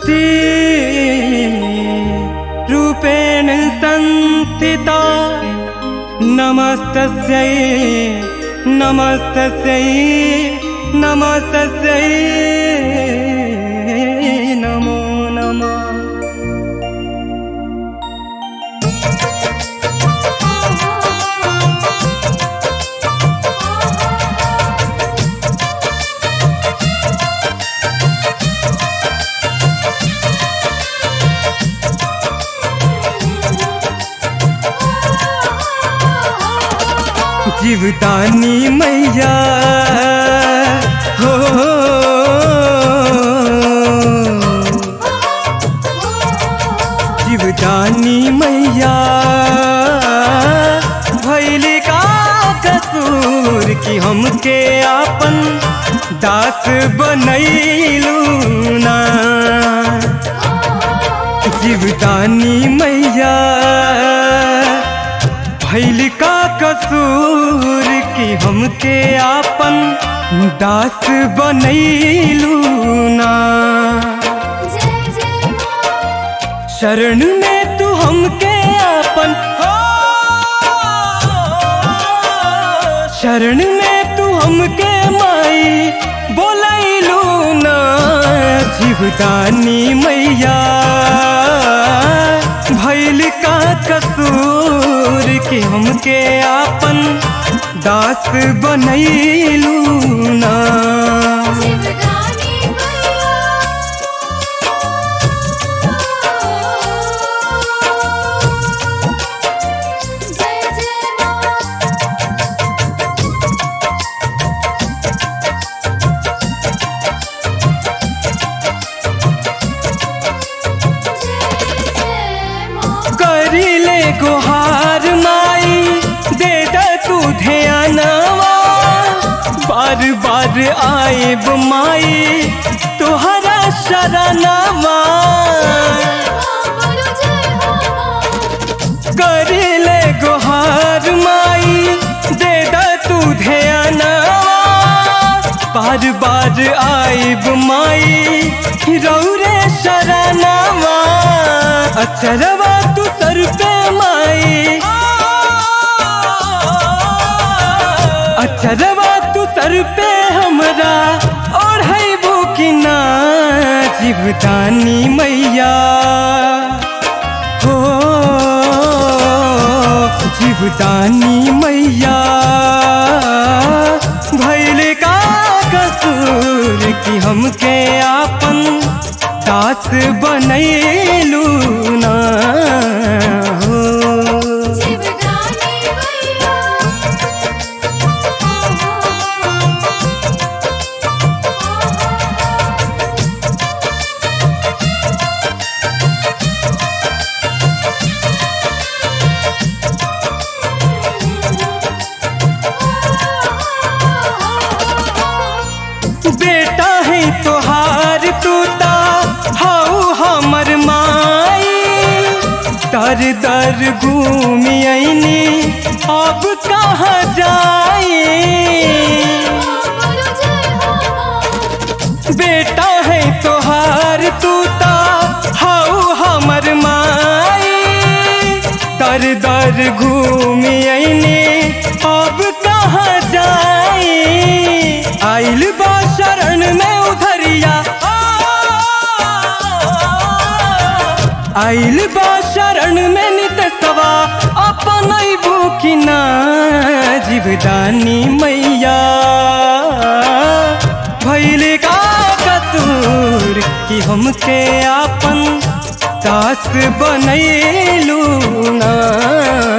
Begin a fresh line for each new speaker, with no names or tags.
शक्ति रूपेण संस्थिता नमस्तस्यै नमस्तस्यै नमस्तस्यै नमो नमः जीवदानी मैया हो जीवदानी मैया भैली का कसूर की हमके आपन दास बनैलू ना जीवदानी मैया भैल का कसूर की हमके आपन दास बनैलू ना शरण में तू हमके आपन हो शरण में तू हमके माई बोलैलू ना जीवदानी मैया भैल का कसूर कि हमके आपन दास बनैलू ना करिले गुहार माई दे द तू ध्यानवा बार बार आएब माई तुहरा शरणवा करिले गुहार माई दे द तू ध्यानवा बार बार आएब माई रौरे शरणवा अचरवा तू सर पे माई अचरवा तू सर पे हमरा और है की ना जीवदानी मैया हो जीवदानी मैया भैल का कसूर की हमके आपन दास बनैलू ना हो बेटा है तोहार तूता हाउ हमर माई दर दर घूमी आईनी अब कहाँ जाई बेटा है तोहार तूता हाउ हमर माई दर दर घूमी आईनी अब कहाँ जाई आइल बा शरण में उधरिया आइल बा शरण में नित सवा अपन की ना जीवदानी मैया भैल का कसूर कि हमके आपन दास बनैलू ना